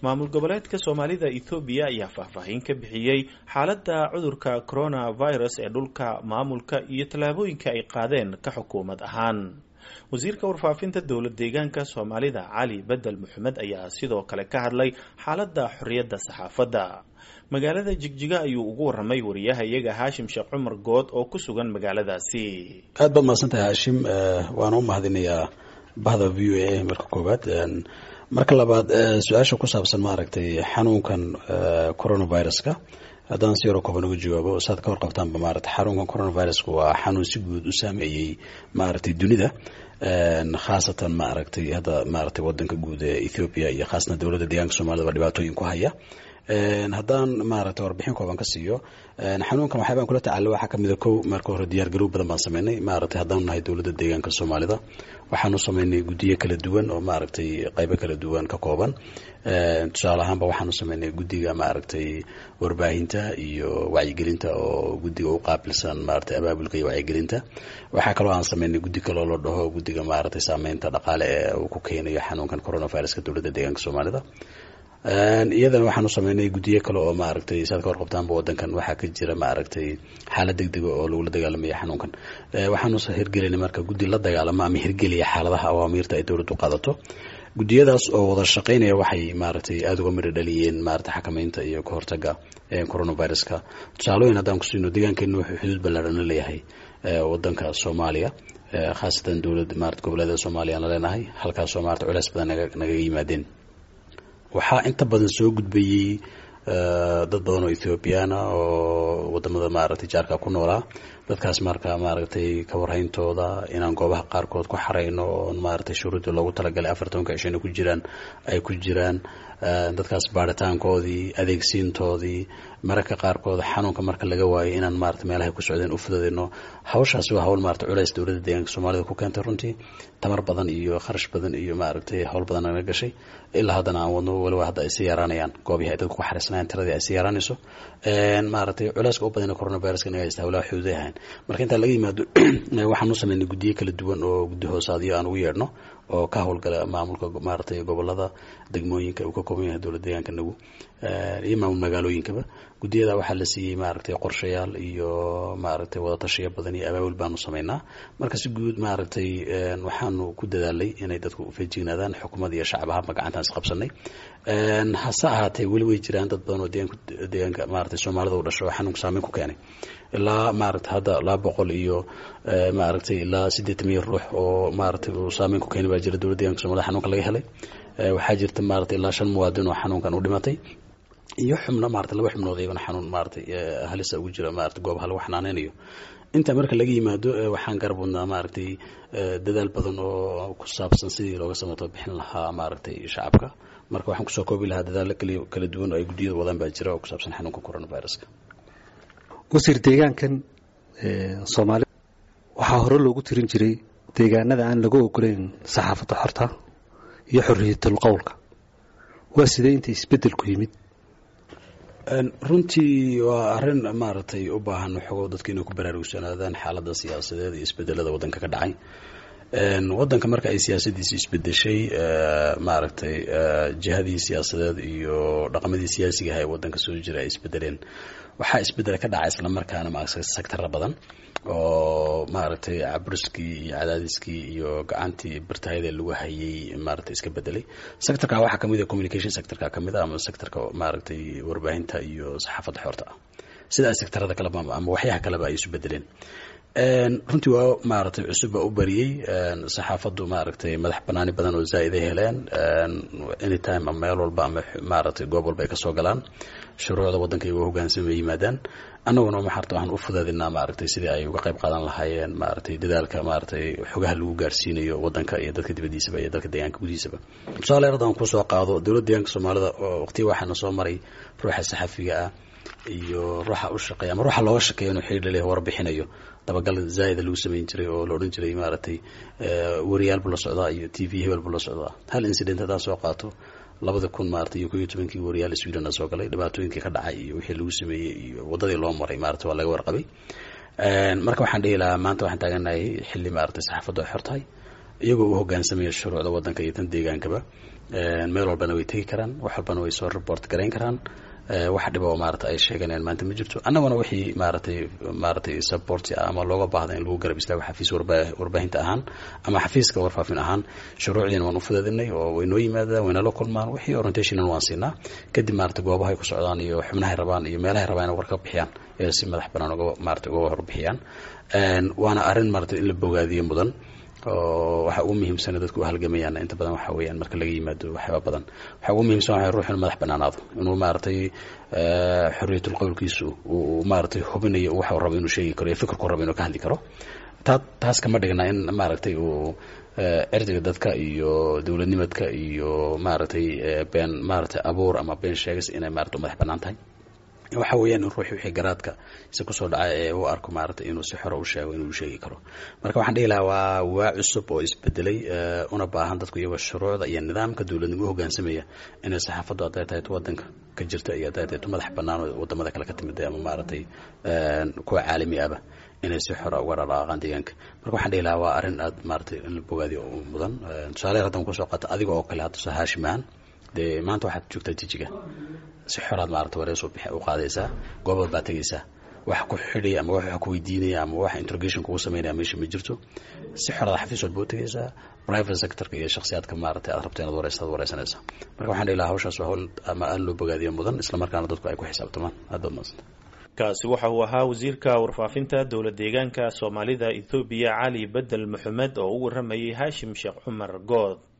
maamul goboleedka soomaalida ethoobiya ayaa faahfaahin ka bixiyey xaaladda cudurka coronavirus ee dhulka maamulka iyo tallaabooyinka ay qaadeen ka xukuumad ahaan wasiirka warfaafinta dowlad deegaanka soomaalida cali bedel maxamed ayaa sidoo kale ka hadlay xaaladda xorriyadda saxaafadda magaalada jigjiga ayuu ugu waramay wariyaha iyaga haashim sheekh cumar good oo ku sugan magaaladaasi aad baad mahadsantahay haashim waana u mahadinayaa bahda v o a marka koowaad marka labaad su-aasha ku saabsan maaragtay xanuunkan coronaviruska haddaan si yaroo kooban uga jawaabo saad ka warqabtaanba maaragtay xanuunkan coronaviruska waa xanuun si guud u saameeyey maaragtay dunida khaasatan maaragtay hadda maaragtay wadanka guud ee ethiopia iyo khaasatan dowladda deegaanka soomaalida baa dhibaatooyin ku haya haddaan maaragtay warbixin kooban ka siiyo xanuunkan waxyaabaan kula tacaala waxaa kamid a kow marka hore diyaar garow badan baan sameynay maaragtay haddaan nahay dowladda deegaanka soomaalida waxaanu sameynay guddiyo kala duwan oo maaragtay qaybo kala duwan ka kooban tusaale ahaanba waxaanu sameynay guddiga maaragtay warbaahinta iyo wacyigelinta oo guddiga u qaabilsan maaragtay abaabulka iyo wacyigelinta waxaa kaloo aan sameynay guddi kaloo la dhaho guddiga maaragtay saameynta dhaqaale ee uu ku keenayo xanuunkan coronaviruska dowladda deegaanka soomaalida iyadana waxaanu sameynay guddiyo kale oo maaragtay saad ka warqabtaanba wadankan waxaa ka jira maaragtay xaalad degdega oo lagula dagaalamaya xanuunkan waxaanu hirgelinay marka guddi la dagaalamo ama hirgeliya xaaladaha awaamiirta ay dowladdu qaadato guddiyadaas oo wada shaqeynaya waxay maaragtay aada uga miri dhaliyeen maaragtay xakameynta iyo ka hortaga coronaviruska tusaalooyin haddaan ku siino deegaankeena wuxuu xuduud ballaarhan la leeyahay wadanka soomaaliya khaasatan dowlad maarata goboleeda soomaaliya aan la leenahay halkaasoo maarata culeys badan naga nagaga yimaadeen waxaa inta badan soo gudbayey dad badan oo ethoobiyaana oo wadamada maaragtay jaarka ku noolaa dadkaas marka maaragtay ka warhayntooda inaan goobaha qaarkood ku xareyno oon maaragtay shuruudda loogu talagalay afartanka cishana ku jiraan ay ku jiraan dadkaas baaritaankoodii adeegsiintoodii mararka qaarkood xanuunka marka laga waayo inaan maarata meelahay ku socdeen u fududeyno hawshaasi waa hawl maarata culeys dowladda deegaanka soomaalida ku keentay runtii tamar badan iyo kharash badan iyo maaragtay hawl badan naga gashay ilaa haddana aan wadno waliba hadda ay sii yaraanayaan goobihii ay dadku ku xariisanayan tiradii ay sii yaraanayso maaragtay culeyska u badana coronaviruska naga haysta hawlaha xuduuday ahayn marka intaa laga yimaado waxaan u sameynay guddiyo kala duwan oo guddi hoosaadyo aan ugu yeedhno oo ka howlgala maamulka maaragtay gobolada degmooyinka uu ka kooban yahay dowlad deegaanka nagu iyo maamul magaalooyinkaba guddiyada waxaa la siiyey maaragtay qorshayaal iyo maaragtay wadatashiyo badan iyo abaabul baanu sameynaa marka si guud maaragtay waxaanu ku dadaalay inay dadku feejignaadaan xukuumad iyo shacab ahaanba gacantaan isqabsanay hase ahaatee weli way jiraan dad badan oo deegaanka deegaanka maaragtay soomaalida u dhasho oo xanuunka saameyn ku keenay ilaa maaragtay hadda laba boqol iyo maaragtay ilaa siddeetan miya ruux oo maaragtay uu saameyn ku keenay baa jira dowladda deeganka somalida xanuunka laga helay waxaa jirta maaragtay ilaa shan muwaadin oo xanuunkan u dhimatay iyo xubno maarata laba xubnood iyagona xanuun maaratay halisa ugu jira maarata goobaha lagu xanaaneynayo intaa marka laga yimaado waxaan garab wadnaa maaragtay dadaal badan oo ku saabsan sidii looga samato bixin lahaa maaragtay shacabka marka waxaan kusoo koobi lahaa dadaalo kali kala duwan oo ay guddiyada wadaan baa jira oo ku saabsan xanuunka coronaviruska wasiir deegaankan soomaalida waxaa hore loogu tirin jiray deegaanada aan lagu ogoleyn saxaafadda xorta iyo xorriyatul qowlka waa sidee inta isbeddelku yimid runtii waa arrin maaragtay u baahan xogo dadka inay ku baraarugsanaadaan xaaladda siyaasadeed iyo isbedelada waddanka ka dhacay waddanka marka ay siyaasadiisi isbedeshay maaragtay jihadii siyaasadeed iyo dhaqamadii siyaasiga aha ee waddanka soo jira ay isbedeleen waxaa isbedel ka dhacay islamarkaana maaragtay sectara badan oo maaragtay caburiskii iyo cadaadiskii iyo gacantii birtahayada lagu hayay maaragtay iska bedelay sectorka waxaa kamid a communication sectorka kamid a ama sectorka maaragtay warbaahinta iyo saxaafadda xoorta ah sidaa sectarada kaleba ama waxyaha kaleba ay isu bedeleen runtii waa maaragtay cusub baa u bariyey saxaafaddu maaragtay madax banaani badan oo zaaid ay heleen anytime ama meel walba ama maaragtay goob walba ay kasoo galaan shuruucda waddanka iyago hogaansan bay yimaadaan annaguna maxarta waxaan u fudaadinaa maaragtay sidii ay uga qayb qaadan lahaayeen maaragtay dadaalka maaragtay xogaha lagu gaarsiinayo waddanka iyo dadka dibaddiisaba iyo dalka deegaanka gudihiisaba tusaale haddaan kusoo qaado dowladda deegaanka soomaalida oo waqtiga waxaana soo maray ruuxa saxafiga ah iyo ruuxa u shaqeeya ama ruuxa looga shaqeeya inuu xiriir laleeyahay warbixinayo dabagal zaa'ida lagu samayn jiray oo la odhan jiray maaragtay wariyaal buu la socdaa iyo t v hebel buu la socdaa hal incident haddaa soo qaato labada kun maarata iyo ko iyo tobankii wariyaal sweden soo galay dhibaatooyinkii ka dhacay iyo wixii lagu sameeyey iyo waddadii loo maray maarata waa laga warqabay marka waxaan dhihi lahaa maanta waxaan taaganahay xilli maaragtay saxaafaddu ay xor tahay iyagoo u hogaansamaya shuruucda waddanka iyo tan deegaankaba meel walbana way tegi karaan wax walbana way soo report garayn karaan wax dhiba oo maarata ay sheeganayaan maanta ma jirto annaguna wixii maaratay maaratay support ama looga baahda in lagu garab istaago xafiis warbaahinta ahaan ama xafiiska warfaafin ahaan shuruucdiina waan u fudeedinay oo way noo yimaadaan wayna la kulmaan wixii orientationan waan siinaa kadib maarata goobahay ku socdaan iyo xubnahay rabaan iyo meelahay rabaan inay war ka bixiyaan ee si madax banaan uga maarata uga warbixiyaan waana arrin maarata in la bogaadiyo mudan oo waxa ugu muhiimsana dadku u halgamayaan inta badan waxa weeyaan marka laga yimaado waxyaaba badan waxa ugu muhiimsan waxa ruux inuu madax banaanaado inuu maaragtay xorriyatul qowlkiisu uu maaragtay hubinayo waxa uu rabo inuu sheegi karo iyo fikirku rabo inuu ka hadli karo taa taas kama dhigna in maaragtay uu cirdiga dadka iyo dowladnimadka iyo maaragtay been maaragtay abuur ama been sheegas inay maarata u madax banaan tahay waxa weeyaan in ruuxi wixii garaadka si kusoo dhacay ee u arko maaragtay inuu si xora u sheego inuu sheegi karo marka waxaan dhihi lahaa waa waa cusub oo isbedelay una baahan dadku iyagoo shuruucda iyo nidaamka dowladnimo u hogaansamaya inay saxaafaddu hadday tahay waddanka ka jirta iyo hadday tahay madax bannaan oo wadamada kale ka timid ama maaragtay kuwa caalami ahba inay si xora uga dhaqaaqaan deegaanka marka waxaan dhihi lahaa waa arrin aad maaragtay in la bogaadiyo mudan tusaale haddan kusoo qaata adiga oo kale hadda soo haashimahan dee maanta waxaad joogtaa jijiga si xoraad maarata warees u qaadaysaa goobaad baa tegaysaa wax ku xidhaya ama wax ku weydiinaya ama wax interrogation kugu samaynaya meesha ma jirto si xoraad xafiis walba u tegaysaa private sectorka iyo shakhsiyaadka maaragtay aad rabto inaad wareysaad wareysanaysaa marka waxaan dhihi lahaa hawshaas waa hawl ama aad loo bogaadiyo mudan isla markaana dadku ay ku xisaabtamaan aad baad madsanta kaasi waxa uu ahaa wasiirka warfaafinta dowla deegaanka soomaalida ethoobiya cali bedel maxamed oo u waramayay haashim sheekh cumar good